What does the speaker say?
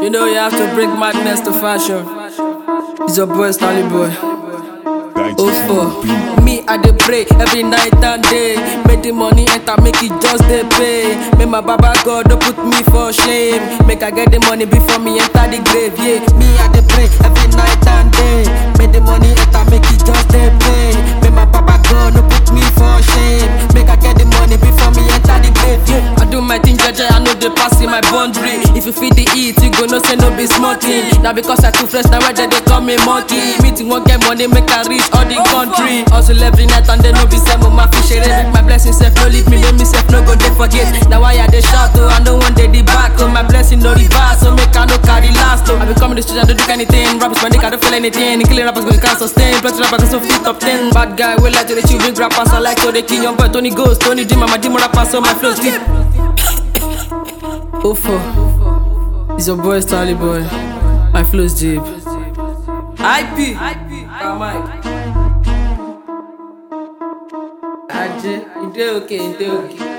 You know you have to bring madness to fashion. It's your boy Stanley Boy. Oh for me, I dey pray every night and day. Make the money enter, make it just dey pay. Make my Baba God don't put me for shame. Make I get the money before me enter the grave. Yeah, me I dey pray every night and day. Make the money enter, make it just dey pay. Make my Baba God don't put me for shame. Make I get the money before me enter the grave. Yeah, I do my thing, Jaja, I know they pass in my boundary. If you feed the eat, you go no say no be smart thing. Now because I too fresh, now why they call me monkey. Meeting won't get money, make I reach all the country. Hustle every night and they no be same my fish it. Make my blessing self no leave me, make me self no go they forget. Now why I they shout oh, I know one day the back oh, my blessing no reverse, so make I no carry last oh. I be coming to the street, I don't do anything. Rappers my dick, I don't feel anything. Killing rappers go can't sustain. Plus rappers so fit top ten. Bad guy, we like to the chill, big rappers I like to the king. Young boy Tony Ghost, Tony Dream, I'm a demon rapper, so my flows deep. Ofo, it's your boy Stanley Boy. My flows deep. IP, Mike. Ajé, ìdé òkè, ìdé òkè.